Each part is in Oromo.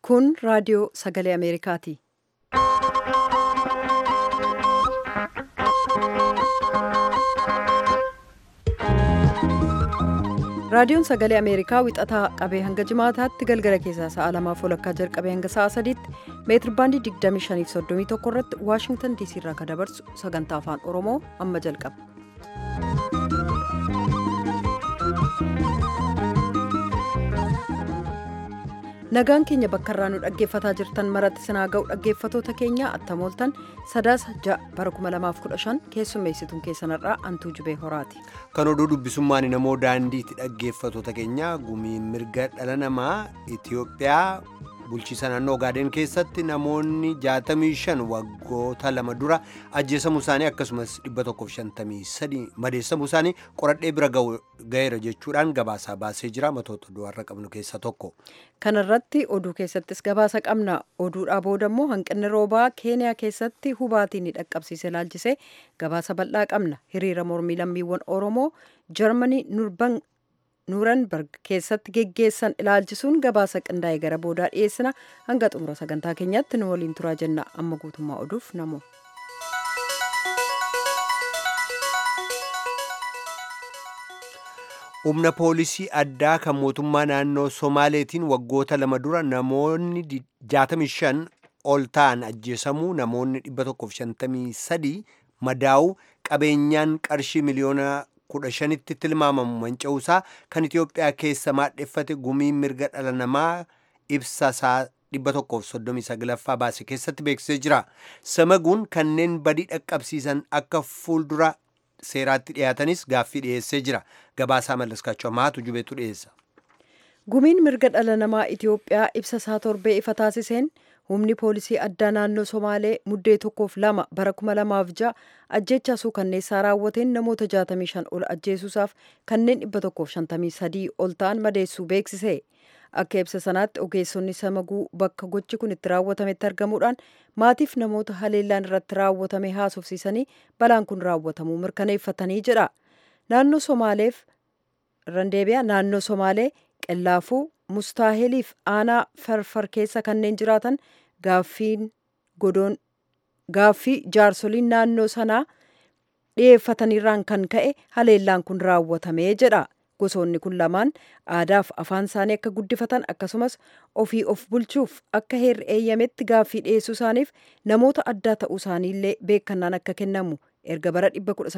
Kun raadiyoo sagalee Ameerikaati. Raadiyoon sagalee Ameerikaa wixataa qabee hanga jimaataatti galgala keessaa sa'a lamaaf walakkaa jalqabee hanga sa'a sadiitti meetir baandii 2531 irratti Waashingtan DC irraa kan dabarsu sagantaa afaan Oromoo amma jalqaba. Nagaan keenya bakka irraa nu dhaggeeffataa jirtan maratti sinaa ga'u dhaggeeffatoota keenya attamooltan sadaasa ja'a bara 2015 keessummeessituun keessanirraa antuu jubee horaati. Kan oduu dubbisummaan namoo daandiitti dhaggeeffatoota keenya gumiin mirga dhala namaa Itoophiyaa bulchiisa naannoo Ogaadeen keessatti namoonni 65 waggoota lama dura ajjeesamuu isaanii akkasumas 153 madeessamuu isaanii qoradhee bira ga'eera jechuudhaan gabaasaa baasee jira matoota du'arra qabnu keessaa tokko. Kanarratti oduu keessattis gabaasa qabna. Oduudhaa booda immoo hanqinni roobaa Keeniyaa keessatti hubaatii ni dhaqqabsiise laalchisee gabaasa bal'aa qabna. Hiriira mormii lammiiwwan Oromoo Jarmanii Nuurenberg keessatti geggeessan ilaalchisuun gabaasa qindaa'e gara boodaa dhiyeessina. Hanga xumura sagantaa keenyaatti nu waliin turaa jenna. Amma guutummaa oduuf namoo. humna poolisii addaa kan mootummaa naannoo somaaleetiin waggoota lama dura namoonni 65 ol ta'an ajjeesamuu namoonni 153 madaa'uu qabeenyaan qarshii miliyoona 15tti tilmaamamu manca'uusaa kan Itiyoophiyaa keessa maadheffate gumiin mirga dhala namaa ibsasaa 139ffaa baase keessatti beeksisee jira. Samaguun kanneen badii dhaqqabsiisan akka fuuldura seeraatti dhiyaatanis gaaffii dhiyeessee jira. Gabaasaa mallaskaachuu ammaatu jubeetu dhiyeessa. Gumiin mirga dhala namaa Itiyoophiyaa ibsa isaa torbee ifa taasiseen humni poolisii addaa naannoo Somaalee muddee tokkoof lama bara kuma lamaaf ja'a ajjechaa suukanneessaa raawwateen namoota 65 ol ajjeesuusaaf kanneen 153 ol ta'an madeessuu beeksise. Akka ibsa sanaatti ogeessonni samaguu bakka gochi kun itti raawwatametti argamuudhaan maatiif namoota haleellaan irratti raawwatame haasofsiisanii balaan kun raawwatamuu mirkaneeffatanii jedha. Naannoo Somaaleef Randeebiyaa naannoo Somaalee Qellaafuu Mustaaheliif aanaa farfar keessa kanneen jiraatan gaaffiin godoon gaaffii jaarsoliin naannoo sanaa dhiyeeffataniirraan kan ka'e haleellaan kun raawwatamee jedha. Gosoonni kun lamaan aadaaf afaan isaanii akka guddifatan akkasumas ofii of bulchuuf akka heerri eeyyametti gaaffii dhiyeessuu isaaniif namoota addaa ta'uu isaaniillee beekannaan akka kennamu erga bara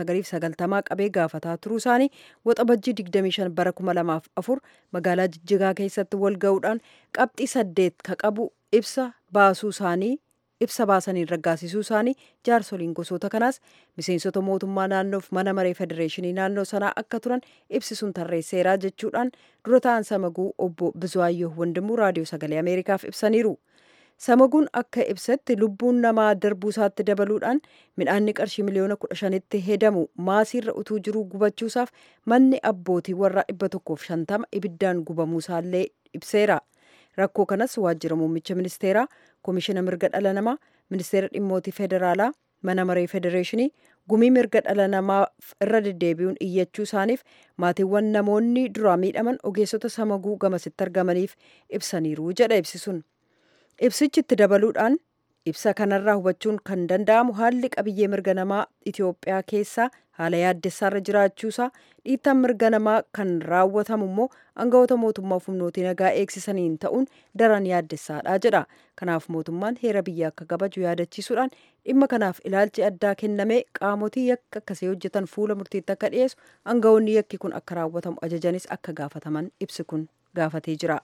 1990 qabee gaafataa turuu isaanii waxabajjii 25 bara 2004 magaalaa Jijjigaa keessatti wal ga'uudhaan qabxii saddeet ka qabu ibsa baasuu isaanii ibsa baasanii raggaasisuu isaanii jaarsoliin gosoota kanaas miseensota mootummaa naannoof mana maree federeeshinii naannoo sanaa akka turan ibsisuun tarreesseeraa jechuudhaan dura ta'an samaguu obbo Bizwaayyoo Wandimuu raadiyoo sagalee Ameerikaaf ibsaniiru. Samaguun akka ibsetti lubbuun namaa darbuu isaatti dabaluudhaan midhaanni qarshii miliyoona kudha shanitti hedamu maasiirra utuu jiruu gubachuusaaf manni abbootii warraa dhibba tokkoof shantama ibiddaan gubamuu isaallee ibseera. Rakkoo kanas waajjira muummicha ministeeraa, koomishina mirga dhala namaa, ministeera dhimmootii federaalaa, mana maree federeeshinii, gumii mirga dhala namaa irra deddeebi'uun iyyachuu isaaniif maatiiwwan namoonni duraa miidhaman ogeessota samaguu gamasitti argamaniif ibsaniiru jedha ibsisuun. Ibsichi itti dabaluudhaan ibsa kanarraa hubachuun kan danda'amu haalli qabiyyee mirga namaa Itoophiyaa keessaa haala yaaddessaarra jiraachuusaa dhiittaan mirga namaa kan raawwatamu immoo aangawoota mootummaa humnootii nagaa eegsisaniin ta'uun daran yaaddessaadha jedha. Kanaaf mootummaan heera biyya akka kabaju yaadachiisuudhaan dhimma kanaaf ilaalchi addaa kennamee qaamotii yakka akkasii hojjetan fuula murtiitti akka dhiyeessu aangawoonni yakki kun akka raawwatamu ajajanis akka gaafataman ibsi kun gaafatee jira.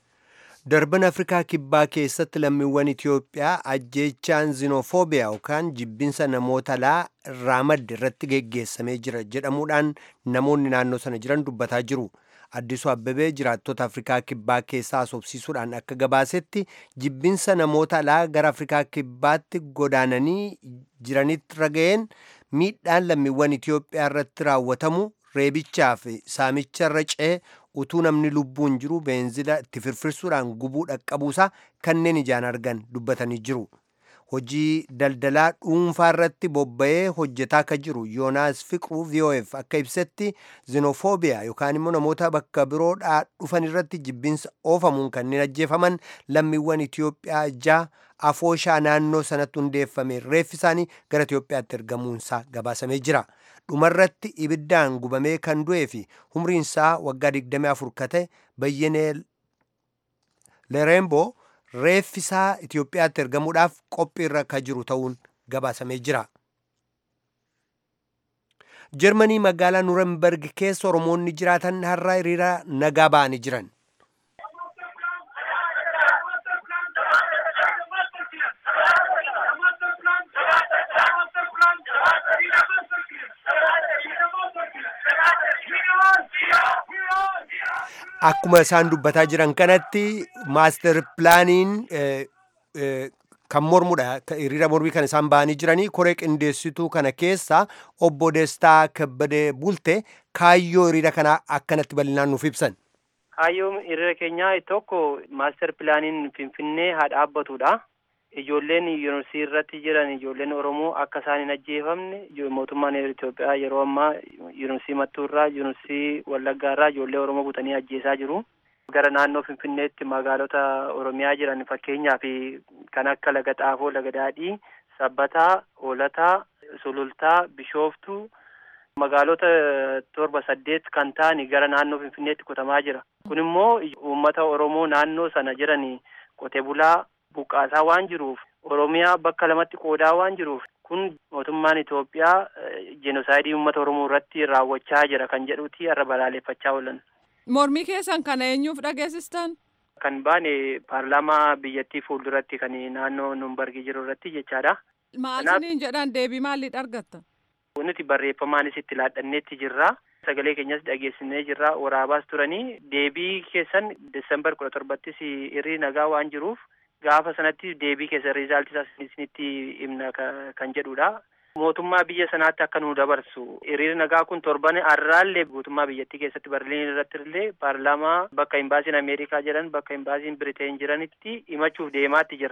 darban afrikaa kibbaa keessatti lammiiwwan itiyoophiyaa ajjeechaan zinofoobiyaa yookaan jibbinsa namoota alaa irraa madde irratti geggeessamee jira jedhamuudhaan namoonni naannoo sana jiran dubbataa jiru addisuu abbabee jiraattota afrikaa kibbaa keessaa asoobsiisuudhaan akka gabaasetti jibbinsa namoota alaa gara afrikaa kibbaatti godaananii jiranitti raga'een miidhaan lammiiwwan itiyoophiyaa irratti raawwatamu reebichaa fi saamicha irra ce'ee utuu namni lubbuun jiru beenzila itti firfirsuudhaan gubuu dhaqqabuusaa kanneen ijaan argan dubbatanii jiru. hojii daldalaa dhuunfaa irratti bobba'ee hojjetaa akka jiru yoonaas fiqruu vof akka ibsetti zinofoobiyaa yookaan immoo namoota bakka biroodhaa dhufan irratti jibbinsa oofamuun kanneen ajjeefaman lammiiwwan itiyoophiyaa ja'a afooshaa naannoo sanatti hundeeffame reeffi isaanii gara itiyoophiyaatti ergamuunsaa gabaasamee jira dhumarratti ibiddaan gubamee kan du'ee fi umriinsaa waggaa 24 ka ta'e bayyenee lereemboo reeffisaa Itiyoophiyaatti ergamuudhaaf qophiirra akka jiru ta'uun gabaasamee jira. Jarmanii magaalaa Nurenberg keessa Oromoonni jiraatan har'a hiriira nagaa ba'anii jiran. Akkuma isaan dubbataa jiran kanatti maaster pilaaniin kan mormudha. Hiriira mormii kan isaan ba'anii jiranii koree qindeessituu kana keessa obbo Destaa Kabbadee Bulte kaayyoo hiriira kanaa akkanatti bal'inaan nuuf ibsan. Kaayyoon hiriira keenyaa tokko maaster pilaaniin Finfinnee haa dhaabbatudha. Ijoolleen yuunivarsiitii irratti jiran ijoolleen Oromoo akka isaan hin ajjeefamne mootummaan Itoophiyaa yeroo ammaa yuunivarsiitii Mattuurraa yuunivarsiitii Wallaggaarraa ijoollee Oromoo butanii ajjeesaa jiru. Gara naannoo Finfinneetti magaalota Oromiyaa jiran fakkeenyaaf kan akka Laga Xaafoo, Laga Daadhii, Sabbataa, Hoolataa, Sulultaa, Bishooftuu magaalota torba saddeet kan ta'an gara naannoo Finfinneetti qotamaa jira. Kun immoo uummata Oromoo naannoo sana jiran qote bulaa buqqaasaa waan jiruuf Oromiyaa bakka lamatti qoodaa waan jiruuf kun mootummaan Itoophiyaa jenosaayidii uummata Oromoo irratti raawwachaa jira kan jedhuti irra balaaleffachaa oolan. Mormii keessan kana eenyuuf dhageessistan? Kan baane paarlaamaa biyyattii fuulduratti kan naannoo Numbargii jiru irratti jechaadha. Maal isiniin jedhan deebii maalii argattan? Nuti barreeffamaanis itti laadhanneetti jirra. Sagalee keenyas dhageessinee jirra. Waraabaas turanii deebii keessan Desembar kudha torbattis hirrii nagaa waan jiruuf gaafa sanatti deebii keessa riizaaltii isaa isinitti himna kan jedhudha. Mootummaa biyya sanaatti akka nu dabarsu hiriirri nagaa kun torban har'aallee guutummaa biyyattii keessatti Barliin irratti illee paarlaamaa bakka imbaasiin Ameerikaa jiran bakka imbaasiin Biriteen jiranitti himachuuf deemaatti jira.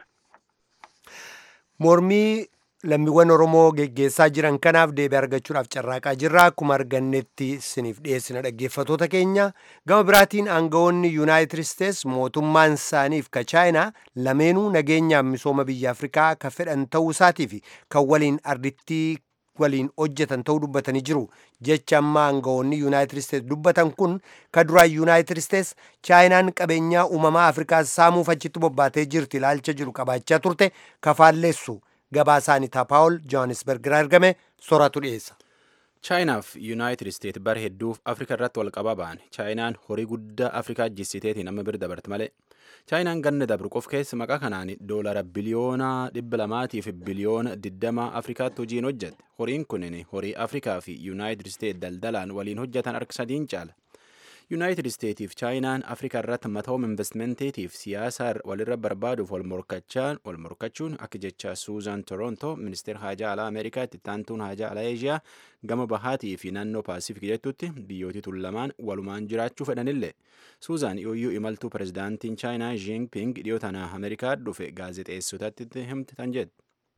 Mormii lammiiwwan Oromoo geggeessaa jiran kanaaf deebii argachuudhaaf carraaqaa jirra. Akkuma argannetti isiniif dhiyeessina dhaggeeffatoota keenya. Gama biraatiin aangawoonni Yuunaayitid Isteets mootummaan isaaniif ka Chaayinaa lameenuu nageenyaaf misooma biyya Afrikaa ka fedhan ta'uu isaatii fi kan waliin ardittii waliin hojjetan ta'uu dubbatanii jiru. Jecha amma aangawoonni Yuunaayitid Isteets dubbatan kun ka duraan Yuunaayitid Isteets Chaayinaan qabeenyaa uumamaa Afrikaa saamuuf achitti bobbaatee jirti ilaalcha jiru qabaachaa turte kafaalleessu. gabaasaanii taapaawol joohanisberg irraa argame sooratu dhiyeessa. chaayinaaf yuunaayitid isteet bara hedduuf afrika irratti wal qabaa ba'an chaayinaan horii guddaa afrikaa jissiteetiin amma bira dabarte malee chaayinaan ganna dabru qof keessa maqaa kanaan doolara biliyoona dhibba lamaatiif biliyoona digdama afrikaatti hojiin hojjette horiin kunin horii afrikaa fi yuunaayitid isteet daldalaan waliin hojjetan harka sadiin caala yuunaayitid isteetiif chaayinaan afrikaa irratti matooma investimenteetiif siyaasa walirra barbaaduuf wal morkachuun akka jecha suuzan torontoo ministeera haajaa alaa ameerikaa itti taantuun haajaa alaa eeshiyaa gama bahaatii fi naannoo paasifik jettutti biyyooti tun lamaan walumaan jiraachuu fedhanillee suuzan yooyyuu imaltuu pirezidaantiin chaayinaa jiingping dhiyoo tana ameerikaa dhufe gaazexeessotatti himte tan jedhe.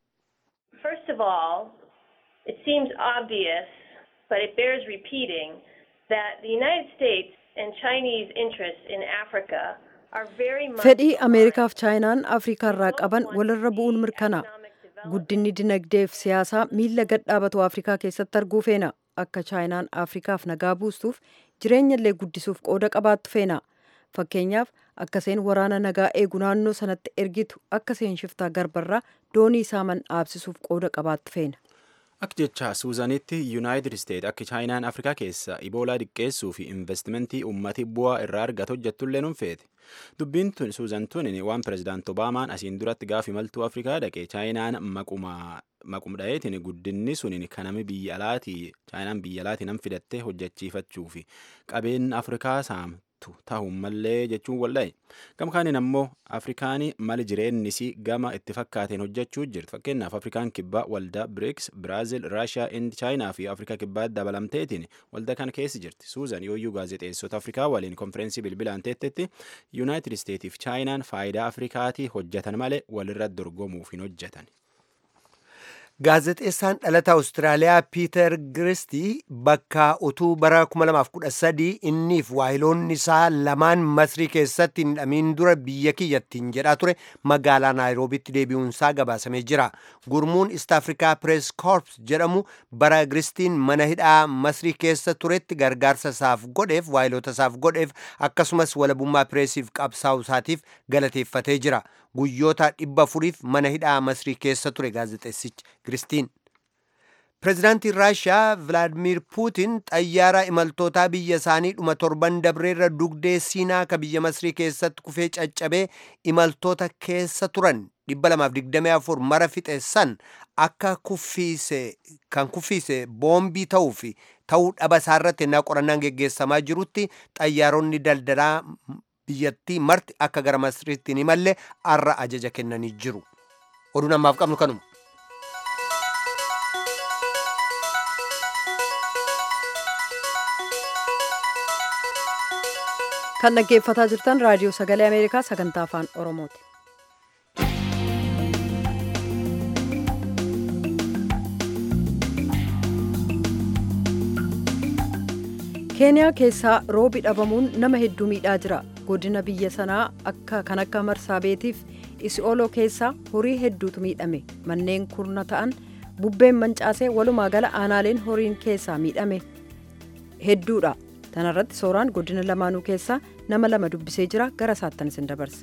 First of all, it seems obvious, but it bears repeating, that the United States and Chinese interests in Africa are very much fedhii ameerikaaf chaayinaan afrikaa irraa qaban walirra bu'uun mirkanaa guddinni dinagdeef siyaasaa miila gad dhaabatu afrikaa keessatti arguu feena akka chaayinaan afrikaaf nagaa buustuuf jireenya illee guddisuuf qooda qabaattu feena fakkeenyaaf akka seen waraana nagaa eegu naannoo sanatti ergitu akka seen shiftaa garbarraa doonii saaman dhaabsisuuf qooda qabaattu feena. Akka jecha Suuzanitti Yuunaayitid Isteet akka Chaayinaan Afrikaa keessa Iboolaa diqqeessuu fi investimentii uummati bu'aa irraa argatu hojjettullee nun feete. Dubbiin tun Suuzan tun waan pirezidaant Obaamaan asiin duratti gaafa imaltuu Afrikaa dhaqe Chaayinaan maqum dha'eetiin guddinni suniin kanami biyya alaatii Chaayinaan biyya alaatii nam fidattee hojjechiifachuu fi qabeen Afrikaa saamtu ta'uun mallee jechuun walda'e. Gama kaaniin ammoo Afrikaan mali jireennisii gama itti fakkaateen hojjechuu jirti. Fakkeenyaaf Afrikaan kibbaa waldaa BRICS, Biraazil, Raashiyaa, Indi, Chaayinaa fi Afrikaa kibbaa dabalamteetiin waldaa kana keessa jirti. Suuzan yooyyuu gaazexeessota Afrikaa waliin konfereensii bilbilaan teettetti Yuunaayitid Isteetiif Chaayinaan faayidaa Afrikaatii hojjetan malee walirra dorgomuuf hin hojjetan. Gaazexeessaan dhalata Awustiraaliyaa Piiter Giristii bakka utuu bara 2013 inniif waahiloonni isaa lamaan Masrii keessatti hin hidhamiin dura biyya kiyyattiin jedhaa ture magaalaa Naayiroobitti deebi'uunsaa gabaasamee jira. Gurmuun East Africa Press Corps jedhamu bara Giristiin mana hidhaa Masrii keessa turetti gargaarsa isaaf godheef waahiloota isaaf godheef akkasumas walabummaa pireesiif qabsaa'u isaatiif galateeffatee jira. Guyyoota dhibba afuriif mana hidhaa Masrii keessa ture gaazexeessichi Giristiin. Pireezidaantiin Raashiyaa Vilaadimir Puutin xayyaara imaltootaa biyya isaanii dhuma torban dabreerra dugdee Siinaa ka biyya Masrii keessatti kufee caccabee imaltoota keessa turan 224 mara fixe san akka kuffiise kan kuffiise boombii ta'uu fi ta'uu dhaba isaarratti ennaa qorannaan geggeessamaa jirutti xayyaaronni daldalaa biyyattii marti akka gara Masriitti hin imalle arra ajaja kennanii jiru. Oduun ammaaf qabnu kanuma. kan dhaggeeffataa jirtan raadiyoo sagalee ameerikaa sagantaa afaan oromooti. keeniyaa keessaa roobi dhabamuun nama hedduu miidhaa jira godina biyya sanaa akka kan akka marsaabeetiif isi'ooloo keessaa horii hedduutu miidhame manneen kurna ta'an bubbeen mancaasee walumaa gala aanaaleen horiin keessaa miidhame hedduudha tanarratti sooraan godina lamaanuu keessaa nama lama dubbisee jira gara isaattan isin dabarsa.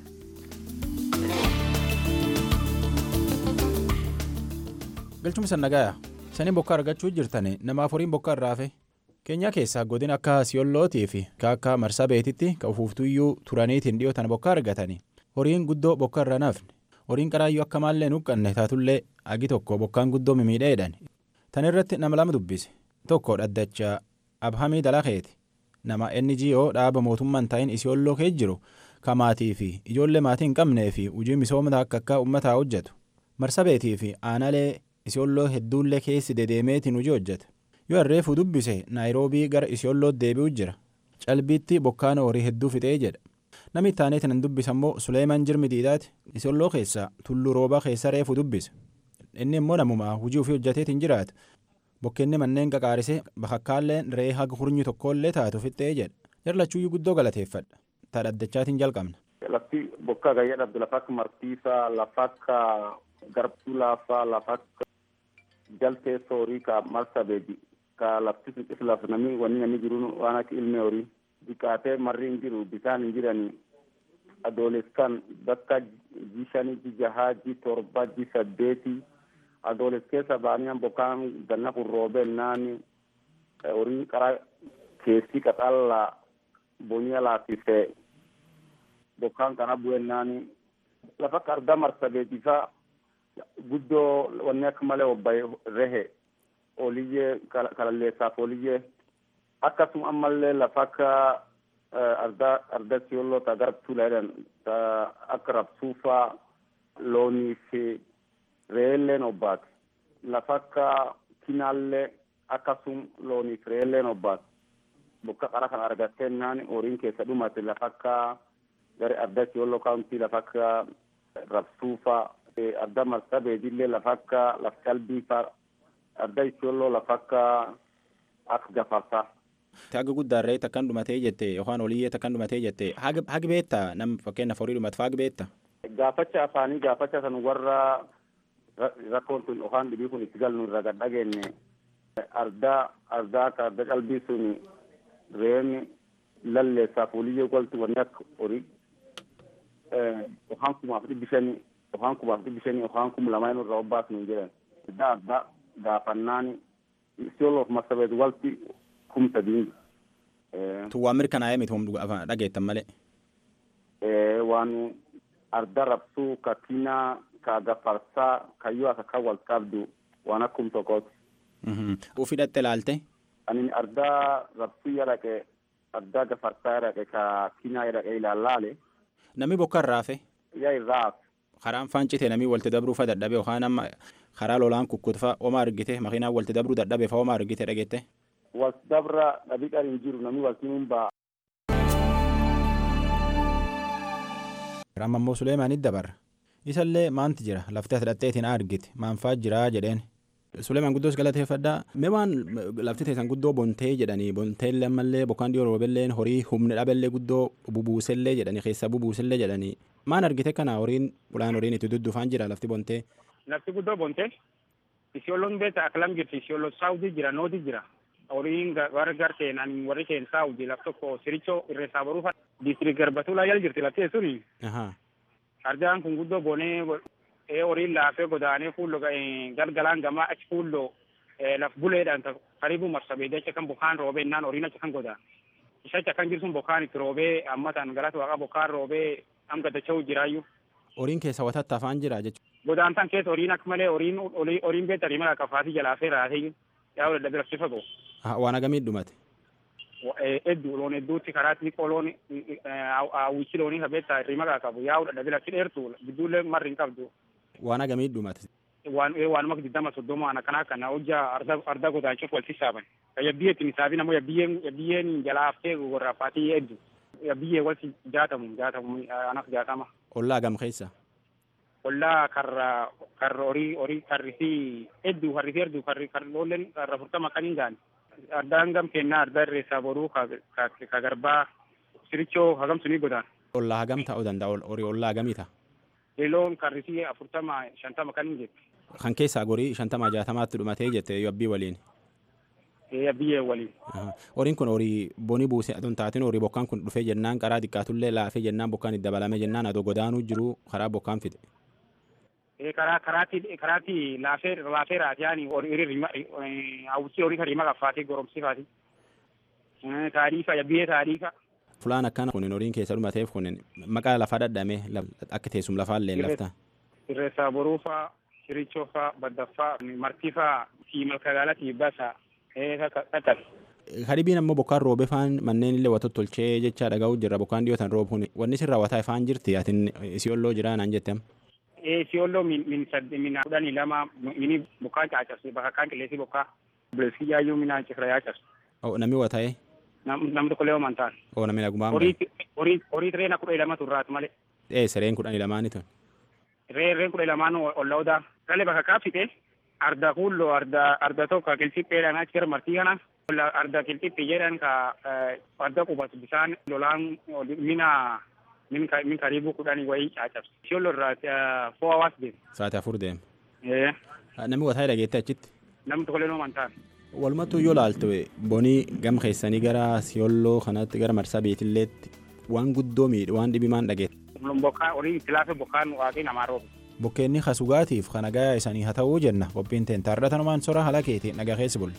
galchuma sannagaaya sanii bokka argachuu jirtan namaaf horiin bokka irraa hafe keenyaa keessaa godina akka siyollootii fi akka marsaa beetitti ka ufuuftuyyuu turaniitiin dhiyootan bokka argatani horiin guddoo bokka irra nafne horiin qaraayyuu akka maallee nuqqanne taatullee agi tokko bokkaan guddoo mimiidheedhan tan irratti nama lama dubbise tokko dhaddacha abhamii dalakeeti nama NGO dhaaba mootummaan ta'in isiyolloo kee jiru kamaatii fi ijoollee maatii hin qabnee fi hojii misoomota akka akka uummataa hojjetu marsabeetii fi aanalee isiyolloo hedduullee keessi dedeemeetiin hojii hojjeta yoo harreefuu dubbise naayiroobii gara isiyollootti deebi'u jira calbiitti bokkaan horii hedduu fixee jedha namni ittaaneetiin hin dubbisa immoo suleeman jirmi diidaati isiyolloo keessaa tulluu roobaa keessa reefuu dubbise inni immoo namumaa hojii ofii hojjeteetiin jiraata bokkeenni manneen qaqaarisee bakakkaalleen ree haga hurnyi tokkollee taatu fixxee jedha jarlachuuyyuu guddoo galateeffadha taadhaddachaatiin jalqabna. lafti bokkaa gayyaa dhabde lafa akka martiisaa lafa akka garbuu laafaa lafa akka jaltee horii ka marsa beedi ka lafti suqis laf namni wanni namni jiru waan akka ilmee horii dhiqaatee marri hin jiru bisaan hin jirani adoolessan bakka ji shanii ji jahaa ji torba ji saddeeti adooles keessa baaniyan bokkaan ganna kun roobennaani horii qara keessi qaxalla boniya laafise bokkaan kana bu'ennaani lafa akka argaa marsabeetifa guddoo wanni akka malee obbaye rehe oliyyee kalalleessaaf oliyyee akkasuma ammallee lafa akka arda arda siyolloo ta garabtuu jedhan ta akka rabsuufaa loonii fi re'eelleen obbaate lafa akka kinaallee akkasum loonii fi re'eelleen obbaate bokka qara kan argattennaan horiin keessa dhumate lafa akka gari arda siyolloo kaawuntii lafa akka rabsuufaa arda marsa beedillee lafa akka laf qalbiifaa arda isiyolloo lafa akka akka gafarsaa. Haga guddaarree takkan dhumatee jette yookaan oliyyee takkan dhumatee jette hagi beetta nam fakkeenyaaf horii dhumatu hagi beetta. Gaafacha afaanii gaafacha san warra rakkoon tun yookaan dhibii kun itti galnu irra gad dhageenye ardaa ardaa akka arda qalbii sun reemi lalleessaaf oliyyee goltu wanni akka horii yookaan kumaaf dhibbi shanii yookaan kumaaf dhibbi shanii yookaan kum lamaan irraa obbaasnu hin jedhan adda adda gaafannaani isiyooloof marsabeet walti kumsa diingi. Tu waan mirkanaa'ee miti humna afaan dhageettan malee. Waan arda rabsuu ka kinaa ka gafarsaa kayyoo akka kan wal qabdu waan akkum tokkooti. Ufii dhatte laalte. Ani arda rabsuu yadhaqe arda gafarsaa yadhaqe ka kinaa yadhaqe ilaallaale. Namni bokka irraa hafe. Yaa irraa hafe. Karaan faancite namni walitti dabruufa dadhabe yookaan amma karaa lolaan kukkutfa homaa argite makiinaan walitti dabruu dadhabe fa homaa argite dhageette. Walitti dabra dhabii qari hin jiru namni walitti hin ba'a. Amma immoo Suleemaanitti dabarra. Isallee maanti jira laftee hidhatteetiin argite maanfaa jiraa jedheen Suleeman guddoos galateeffadhaa. Mee waan lafti teessan guddoo bontee jedhanii bonteellee ammallee bokkaan dhiyoo roobelleen horii humna dhabellee guddoo bubuusellee jedhanii keessa bubuusellee jedhanii maan argite kana horiin ulaan horiin itti duddufaan jira lafti bontee. Lafti guddoo bontee isiyooloon beekta akkalam jirti isiyooloo saawutii jira nooti jira. Horiin warri garteen ani warri keen saawutii laf tokko sirichoo irreessaa baruufa diistiriik garbatulaa jala jirti lafti suni. Arjaan kun guddoo bonee ee horiin laafee godaanee fuulloo galgalaan gamaa achi fuulloo laf buleedhaan karibu marsabeedee achi kan bokkaan roobee innaan horiin achi kan godaan. Isa achi kan jirsun bokkaan itti roobee ammataan galata waaqa bokkaan roobee am gaddacha'uu jiraayyuu. Horiin keessa watatta afaan jira jechuudha. Godaantaan keessa horiin akka malee horiin horiin beekta rima qaqqafaatii jalaafee raatee yaa dadhabee rakkisa goo. Waan agamii dhumate. Hedduu loon hedduutti karaatti qoloon hawwichi loonii kabeetta rima qaqqabu yaa dadhabee rakki dheertu gidduullee marri hin qabdu. Waan agamii dhumate. Waan waanuma digdama soddoma waan akkana kana hojjaa arda arda godaachuuf wal sissaaban. Yabbiyyee ittiin isaafi namoo yabbiyyeen yabbiyyeen jalaaftee gorrafaatii hedduu. Yabbiyyee wal jaatamu jaatamu anak jaatama. Ollaa gam keessa. Ollaa karra karra horii horii karrisii hedduu karrisii hedduu karri karroolleen karra furtama kan hin gaane. Addaan gam kennaa adda irreessaa boruu ka garbaa sirichoo hagam sunii godaan. Ollaa hagam ta'uu danda'a horii ollaa hagamii ta'a. Yeloon karrisii afurtama shantama kan hin jette. Kan keessaa gorii shantama jaatamaatti dhumatee jette yabbii waliin. Yabbiyee waliin. Horiin kun horii bonii buusee aduu hin taatin horii bokkaan kun dhufee jennaan karaa xiqqaatullee laafee jennaan bokkaan itti dabalame jennaan adoo godaanuu jiru karaa bokkaan fide. karaa karaatti karaatti laafee laafee raatiyaan horii hawwisii horii kan rima qaffaatee goromsifaati. Taariifa yabbiyee taariifa. Fulaan akkana kunin horiin keessa dhumateef kunin maqaa lafaa dhadhame akka teessum lafaa illee lafta. Irreessaa boruufaa, shirichoofaa, baddaffaa, martifaa fi malkagaalatti basa qaqqabe. Hadibiin ammoo bokkaan roobee faan manneen illee wata tolchee jecha dhaga'uu jirra bokkaan dhiyootan roobu kun wanni sirraa wataa ifaan jirti atin isiyolloo jira naan jettem. Isiyolloo min sadde min kudhanii lama mini bokkaan caacabse bakka kaan qilleensii bokkaa buleessi yaayyuu minaan cifra yaacabse. Namni wata'ee. Namni tokko lee homantaan. Oo namni nagumaan. Horii horii reena kudha lama turraatu malee. Ee sireen kudhanii lamaani tun. Reerreen kudha lamaan olla odaa. Kalee bakka kaafite arda kuulloo arda arda tokko kilxipheedhaan achi gara martii kana. Arda kilxiphi jedhan ka arda qubatu bisaan lolaan mina min karibu kudhanii wayii caacabse. Ishiyolloo irraa foo hawaas deema. Sa'aatii afur deema. Ee. Namni wataa dhageette achitti. Namni tokko lee homantaan. Walumattuu yoo laaltu bonii gam keessanii gara siyolloo kanatti gara marsaa beetilleetti waan guddoo miidhu waan dhibimaan dhageette. Bokkaan horii itti laafe bokkaan waaqii namaa roobe. Bokkeenni kasugaatiif kana gayaa isanii haa ta'uu jenna qophiin teen taarratanumaan sora haala keetiin nagaa keessa bulle.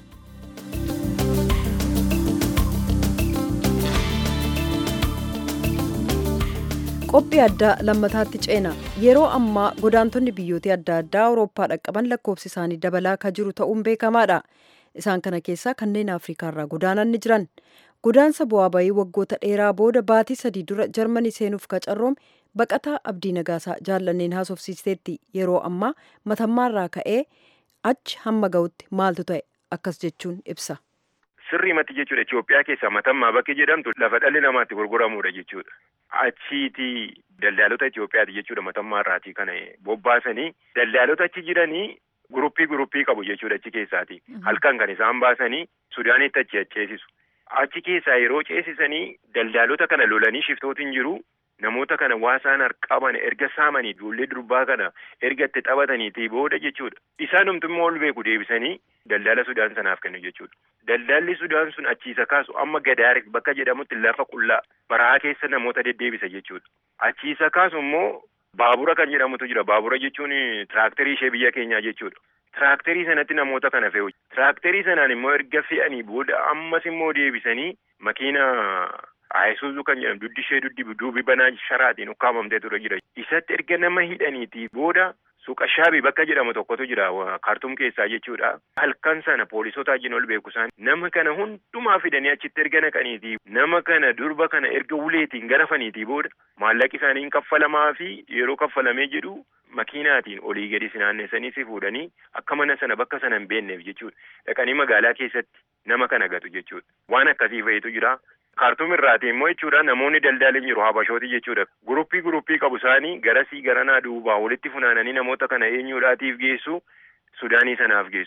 qophii addaa lammataatti ceena yeroo ammaa godaantonni biyyoota adda addaa awurooppaa dhaqqaban lakkoofsi isaanii dabalaa akka jiru ta'uun beekamaadha isaan kana keessaa kanneen afriikaarraa godaanan ni jiran godaansa bu'aa bayii waggoota dheeraa booda baatii sadii dura jarmanii seenuuf qacarroome baqataa abdii nagaasaa jaallanneen haasofsiisteetti yeroo ammaa matammaarraa ka'ee achi hamma ga'utti maaltu ta'e akkas jechuun ibsa. Sirrii mati jechuudha Itoophiyaa keessaa matammaa bakki jedhamtu lafa dhalli namaatti gurguramudha jechuudha. Achiiti daldaalota Itoophiyaati jechuudha matammaa irraatii kana bobbaasanii daldaalota achi jiranii guruppii guruppii qabu jechuudha achi keessaati. Halkan kan isaan baasanii Sudaanitti achi ceesisu. Achi keessaa yeroo ceesisanii daldaalota kana lolanii shiftootiin jiru namoota kana waasaan qaban erga saamanii ijoollee durbaa kana erga itti taphataniitii booda jechuudha. Isaan immoo ol beeku deebisanii daldaala Sudaan sanaaf kennu jechuudha. Daldaalli Sudaan sun achiisa kaasu amma Gadaar bakka jedhamutti lafa qullaa barahaa keessa namoota deddeebisa jechuudha. Achiisa kaasu immoo baabura kan jedhamutu jira. Baabura jechuun tiraaktarii ishee biyya keenyaa jechuudha. Tiraaktarii sanatti namoota kana fe'u. Tiraaktarii sanaan immoo erga fe'anii booda ammas immoo deebisanii makiina Ayisuuzuu kan jedhamu duddi ishee duddi duubi banaa sharaatiin ukkaamamtee ture jira. Isatti erga nama hidhaniitii booda suuqa shaabii bakka jedhamu tokkotu jira kaartuum keessaa jechuudha. Halkan sana poolisota wajjin ol beeku isaan nama kana hundumaa fidanii achitti erga naqaniitii nama kana durba kana erga uleetiin garafaniitii booda maallaqi isaanii kaffalamaa fi yeroo kaffalamee jedhu makiinaatiin olii gadi sinaanneessanii si fuudhanii akka mana sana bakka sana hin beekneef jechuudha. Dhaqanii magaalaa keessatti nama kana gatu jechuudha. Waan akkasii fa'itu jira. kaartuum irraati immoo jechuudha namoonni daldaalan jiru habashooti jechuudha guruppii guruppii qabu isaanii garasii garanaa duubaa walitti funaananii namoota kana eenyuudhaatiif geessu sudaanii sanaaf geessu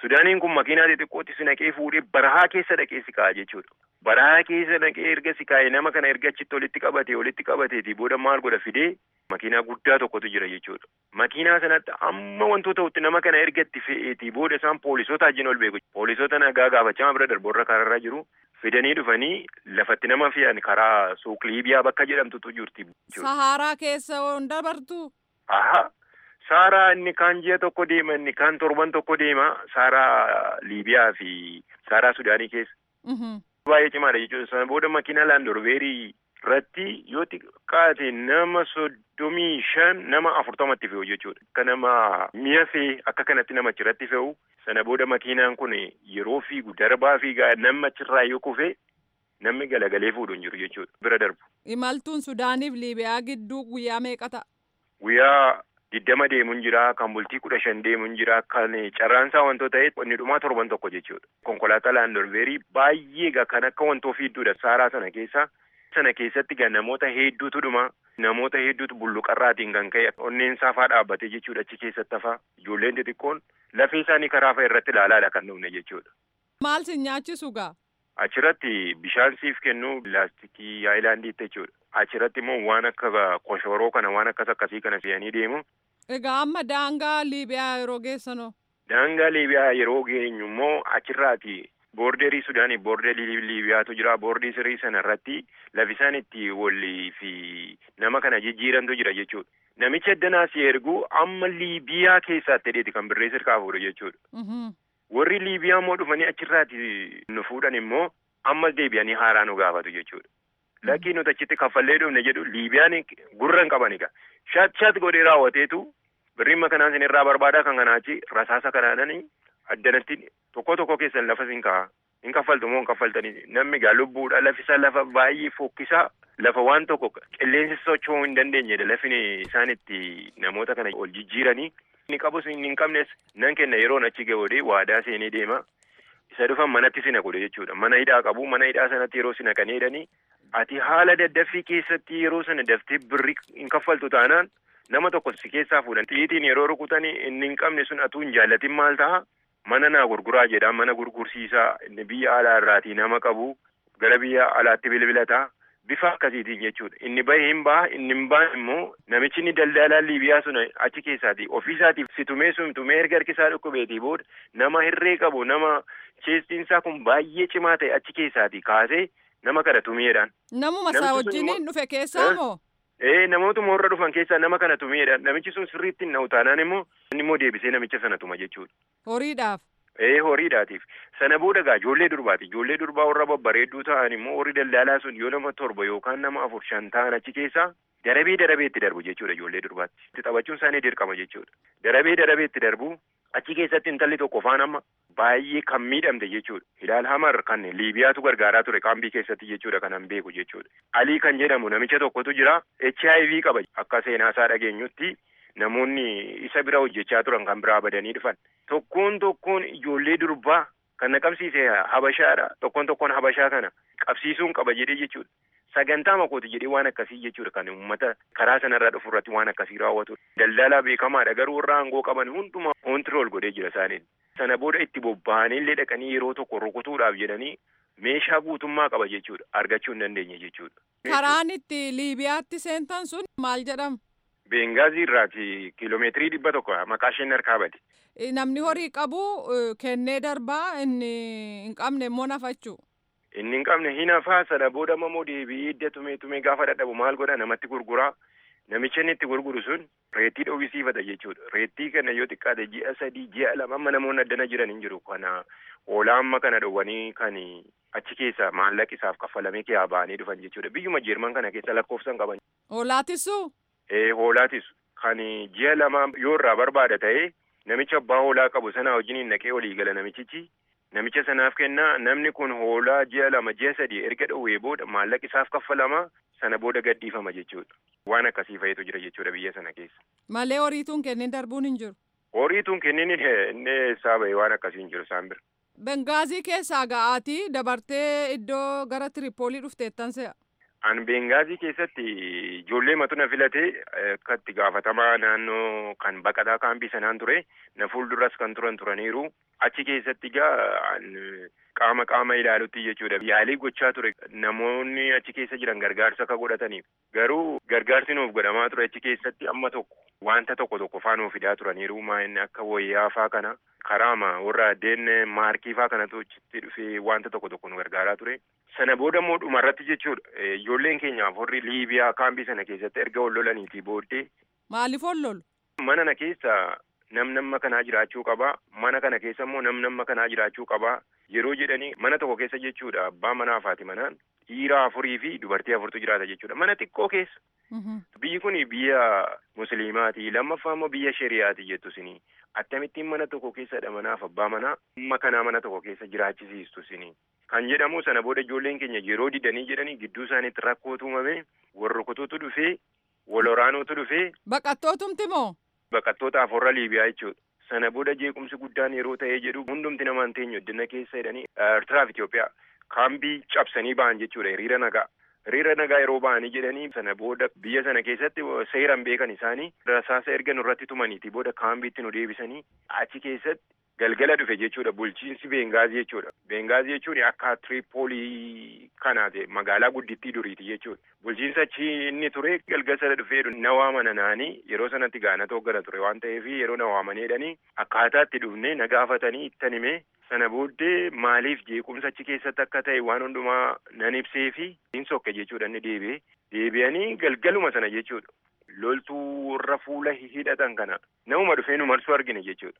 Sudaaniin kun makiinaa xixiqqootti si naqee fuudhee barahaa keessa dhaqee si kaa'a jechuudha. Barahaa keessa dhaqee erga si kaa'e nama kana erga achitti walitti qabate walitti qabateeti booda maal godha fidee makiinaa guddaa tokkotu jira jechuudha. Makiinaa sanatti amma wantoota ta'utti nama kana erga itti fe'eeti booda isaan poolisoota wajjin ol beeku. Poolisoota nagaa gaafachaa bira darboorra karaarra jiru fidanii dhufanii lafatti nama fe'an karaa suuq Liibiyaa bakka jedhamtutu jirti. Saharaa keessa hin dabartu. Aha. Saaraa inni kaan ji'a tokko deema inni kaan torban tokko deema Saaraa Liibiyaa fi Saaraa Sudaanii keessa. Baay'ee cimaadha jechuudha. Sana booda makiina laandorbeerii irratti yoo xiqqaate nama soddomii shan nama afurtamatti fe'u jechuudha. Akka nama mi'a fe'e akka kanatti nama achirratti fe'u. Sana booda makiinaan kun yeroo fiigu darbaa fiigaa nama achirraa yoo kufe namni galagalee fuudhu hin jiru jechuudha. Bira darbu. Imaltuun Sudaaniif Liibiyaa gidduu guyyaa meeqa ta'a? Guyyaa diddama deemuun jira kan bultii kudha shan deemuun jira kan carraansaa wantoota ta'e inni dhumaa torban tokko jechuudha. Konkolaataa laandorbeerii baay'ee gaa kan akka wantoo fiidduudha saaraa sana keessa. Sana keessatti gaa namoota hedduutu dhuma namoota hedduutu bulluqarraatiin kan ka'e onneen saafaa dhaabbate jechuudha achi keessatti hafaa ijoolleen xixiqqoon lafee isaanii karaa fa'a irratti ilaalaadha kan dhufne jechuudha. Maal si nyaachisu gaa? Achirratti bishaan siif kennu pilaastikii haayilaandiitti jechuudha. Achirratti immoo waan akka koshoroo kana waan akkas akkasii kana fe'anii deemu. Egaa amma daangaa Liibiyaa yeroo geessanoo? Daangaa Liibiyaa yeroo geenyu immoo achirraati boorderii Sudaanii boorderii Liibiyaatu jira boordii sirii sana irratti lafi isaan itti walii fi nama kana jijjiirantu jira jechuudha. Namichi addanaa si ergu amma Liibiyaa keessaatti hidheeti kan birree sirkaa fuudhu jechuudha. Warri Liibiyaa immoo dhufanii achirraati nu fuudhan immoo ammas deebi'anii haaraa nu gaafatu jechuudha. Lakkii nuti achitti kaffallee dhufne jedhu Liibiyaan gurra hin qaban egaa. Shat shat godhee raawwateetu birriimma kanaan sin irraa barbaadaa kan kanaa achi rasaasa kanaananii addanatti tokko tokko keessan lafa sin ka'a. Hin kaffaltu moo hin kaffaltanii namni gaa lubbuudha lafisa lafa baay'ee fokkisaa lafa waan tokko qilleensi socho'uu hin dandeenyedha lafni isaan itti namoota kana ol jijjiiranii. Inni qabus inni hin qabnes nan kenna yeroon achi ga'uudhee waadaa seenee deema. Isa dhufan manatti sina godhe jechuudha. Mana hidhaa qabu mana hidhaa sanatti yeroo sina kan jedhanii ati haala daddaffii keessatti yeroo sana daftee birri hin kaffaltu taanaan nama tokko si keessaa fuudhan xiitiin yeroo rukutanii inni hin qabne sun atuu hin jaallatin maal ta'a mana naa gurguraa jedha mana gurgursiisaa inni biyya alaa irraatii nama qabu gara biyya alaatti bilbilataa bifa akkasiitiin jechuudha inni bahe hin baha inni hin bahan immoo namichi inni daldalaa liibiyaa sun achi keessaati ofiisaatiif si tumee sun tumee erga harkisaa dhukkubeetii booda nama hirree qabu nama cheestiinsaa kun baay'ee cimaa ta'e achi keessaati kaasee nama kana tumiidhaan. Namuma isaa wajjiniin dhufe keessaa moo? Ee namootuma warra dhufan keessaa nama kana tumiidhaan namichi sun sirriitti hin taanaan immoo inni immoo deebisee namicha sana tuma jechuudha. Horiidhaaf. Ee horiidhaatiif sana booda gaa ijoollee durbaati ijoollee durbaa warra babbareedduu ta'an immoo warri daldalaa sun yoo nama torba yookaan nama afur shan ta'an achi keessaa darabee darabee itti darbu jechuudha ijoollee durbaatti. Itti taphachuun isaanii dirqama jechuudha. Darabee darabee itti darbu achi keessatti intalli tokko faan amma baay'ee kan miidhamte jechuudha. Hilaal Hamar kan Liibiyaatu gargaaraa ture kaambii keessatti jechuudha kanan beeku jechuudha. Alii kan jedhamu namicha tokkotu jira HIV qaba akka seenaasaa dhageenyutti namoonni isa bira hojjechaa turan kan biraa badanii dhufan. Tokkoon tokkoon ijoollee durbaa kan na qabsiise habashaadha. Tokkoon tokkoon habashaa kana qabsiisuun qaba jedhee jechuudha. Sagantaa makooti jedhee waan akkasii jechuudha kan uummata karaa sanarraa dhufu irratti waan akkasii raawwatu. Daldalaa beekamaadha garuu warra aangoo qaban hundumaa koontirool godhee jira isaaniin. Sana booda itti bobba'anii illee dhaqanii yeroo tokko rukutuudhaaf jedhanii meeshaa guutummaa qaba jechuudha argachuu hin dandeenye jechuudha. Karaan itti Liibiyaatti seentan sun maal jedhama? Beengaazi irraati kiiloomeetirii dhibba tokko maqaa isheen harkaa bade. Namni horii qabu kennee darbaa inni hin qabne immoo nafachuu. Inni hin qabne hin hafaa sana booda immoo deebi'ee idda tumee tumee gaafa dadhabu maal godha namatti gurguraa. Namicha inni itti gurguru sun reettii dhoowwisiifata jechuudha. Reettii kana yoo xiqqaate ji'a sadii ji'a lama amma namoonni addana jiran hin jiru. Kana hoolaa amma kana dhowwanii kan achi keessa maallaqa isaaf kaffalamee kiyaa ba'anii dhufan jechuudha. Biyyuma Jeerman kana keessa lakkoofsan qaban. Hoolaatisuu? Ee hoolaatis kan ji'a lama yoo irraa barbaada ta'ee namicha abbaa hoolaa qabu sana wajjiniin naqee walii gala namichichi. Namicha sanaaf kennaa namni kun hoolaa ji'a lama ji'a sadii erga dhowwee booda maallaqa isaaf kaffalama sana booda gadhiifama jechuudha. Waan akkasii fa'itu jira jechuudha biyya sana keessa. Malee horiituun kennin darbuun hin jiru. Horiituun kennin inni eessaa bahe waan akkasii hin jiru isaan bira. Bengaazii keessaa ga'aatii dabartee iddoo gara Tiripoolii dhufteettan se'a. An Bengaazii keessatti ijoollee matu na filatee akka itti gaafatamaa naannoo kan baqataa kaampii sanaan ture na fuulduras kan turan turaniiru achi keessatti egaa qaama qaama ilaalutti jechuudha yaalii gochaa ture namoonni achi keessa jiran gargaarsa akka godhataniif garuu gargaarsi nuuf godhamaa ture achi keessatti amma tokko wanta tokko tokko faa nuuf fidaa turaniiru maa'inni akka wayyaa faa kana karaama warra addeen maarkii faa kanatu achitti dhufee wanta tokko tokko nu gargaaraa ture sana booda immoo dhumarratti jechuudha ijoolleen keenyaaf warri liibiyaa kaambii sana keessatti erga ol lolaniitii booddee. Maaliif ol lolu? Mana na keessa nam namma kanaa jiraachuu qabaa mana kana keessa immoo nam namma kanaa jiraachuu qabaa yeroo jedhanii mana tokko keessa jechuudha abbaa manaa fi manaan dhiira afurii fi dubartii afurtu jiraata jechuudha mana xiqqoo keessa. Biyyi kun biyya musliimaati lammaffaa immoo biyya shari'aati jettu sinii akkamittiin mana tokko keessadha manaaf abbaa manaa amma kanaa mana tokko keessa jiraachisiistu sinii kan jedhamu sana booda ijoolleen keenya yeroo didanii jedhanii gidduu isaaniitti rakkootu uumame wal rukutuutu dhufee wal waraanuutu dhufee. Baqattootumti moo? Baqattoota afurii Liibiyaa jechuudha. Sana booda jeequmsi guddaan yeroo ta'ee jedhu hundumti namaan teenyu addina keessa jedhanii Eertiraaf Itoophiyaa kaambii cabsanii ba'an jechuudha hiriira nagaa. Hiriira nagaa yeroo ba'anii jedhanii sana booda biyya sana keessatti seeraan beekan isaanii rasaasa erga nurratti tumaniiti booda kaambiitti nu deebisanii achi keessatti galgala dhufe jechuudha bulchiinsi Beengaazii jechuudha. Beengaazii jechuun akka Tiripoolii kanaati magaalaa guddittii duriiti jechuudha. Bulchiinsa achi inni ture galgala sana dhufee na waamana naanii yeroo sanatti gaanata hoggana ture waan ta'eef yeroo na waamaneedhanii akkaataa itti dhufnee na gaafatanii ittan himee sana booddee maaliif jeequmsa achi keessatti akka ta'e waan hundumaa nan ibsee fi hin sokke jechuudha inni deebi'ee deebi'anii galgaluma sana jechuudha. loltuu warra fuula hidhatan kana namuma dhufee nu marsuu argine jechuudha.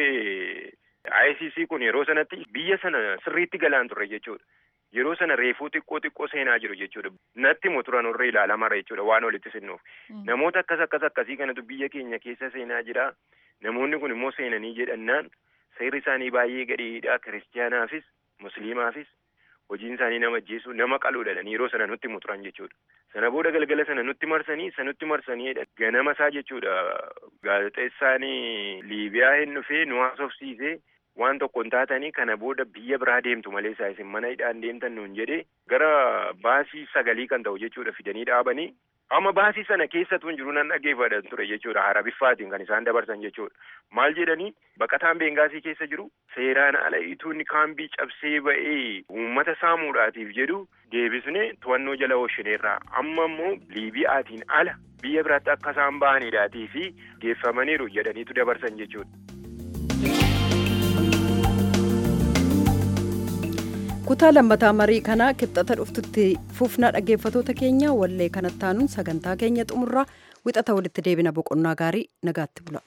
Warri ICC kun yeroo sanatti biyya sana sirriitti galaan turre jechuudha. Yeroo sana reefuu xiqqoo xiqqoo seenaa jiru jechuudha. Natti immoo turan warra ilaalamarra jechuudha waan walitti sinnuuf. Namoota akkas akkas akkasii kanatu biyya keenya keessa seenaa jira. Namoonni kun immoo seenanii jedhannaan seerri isaanii baay'ee gadhiidha. Kiristiyaanaafis Musliimaafis hojiin isaanii nama ajjeessu nama qaluudhaan yeroo sana nutti muturan jechuudha. Sana booda galgala sana nutti marsanii isa nutti marsaniidha. Ganama isaa jechuudha gaazexeessaan Liibiyaa hin dhufee nu haasofsiisee waan tokko hin taatanii kana booda biyya biraa deemtu malee isaa isin mana hidhaan deemtan nuun jedhee gara baasii sagalii kan ta'u jechuudha fidanii dhaabanii. Amma baasii sana keessatu hin jiru nan dhaggeeffatan ture jechuudha hara biffaatiin kan isaan dabarsan jechuudha. Maal jedhanii baqataan beengaasii keessa jiru seeraan ala ituun kaambii cabsee ba'ee uummata saamuudhaatiif jedhu deebisnee to'annoo jala oolchineerraa amma immoo liibiyaatiin ala biyya biraatti akka isaan ba'aniidhaatii fi geeffamaniiru jedhaniitu dabarsan jechuudha. kutaa lammataa marii kanaa kibxata dhuftutti fufna dhaggeeffatoota keenya wallee kanatti aanuun sagantaa keenya xumurraa wixata walitti deebina boqonnaa gaarii nagaatti bula.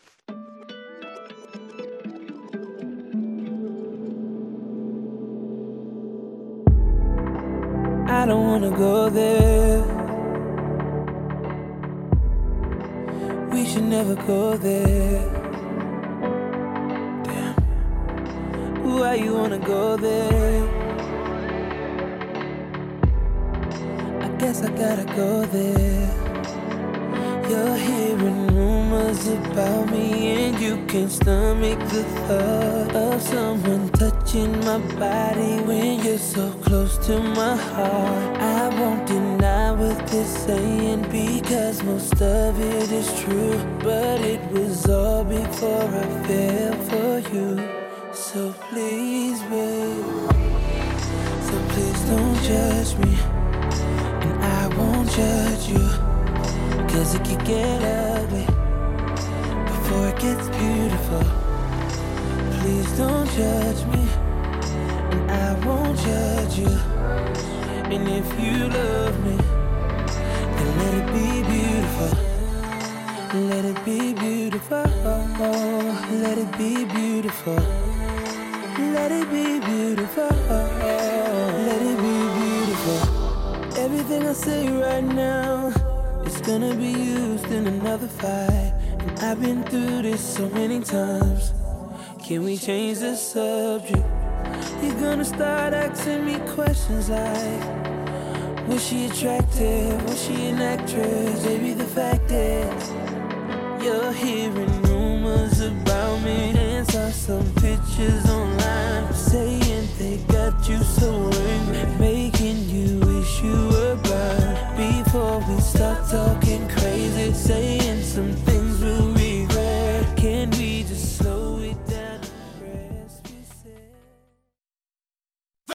I don't wanna go there. We should never go there. Damn. Why you wanna go there? I guess I gotta go there. You're hearing rumors about me, and you can't stomach the thought of someone touching my body when you're so close to my heart. I won't deny what they're saying because most of it is true, but it was all before I fell for you. So please, babe, so please don't judge me, and I won't judge you. Cause it could get ugly before it gets beautiful. Please don't judge me, and I won't judge you. And if you love me, then let it be beautiful. Let it be beautiful. Let it be beautiful. Let it be beautiful. Let it be beautiful. Everything I say right now. It's gonna be used in another fight. And I've been through this so many times. Can we change the subject? You're gonna start asking me questions like Was she attractive? Was she an actress? Baby, the fact is You're hearing rumors about me And saw some pictures online Saying they got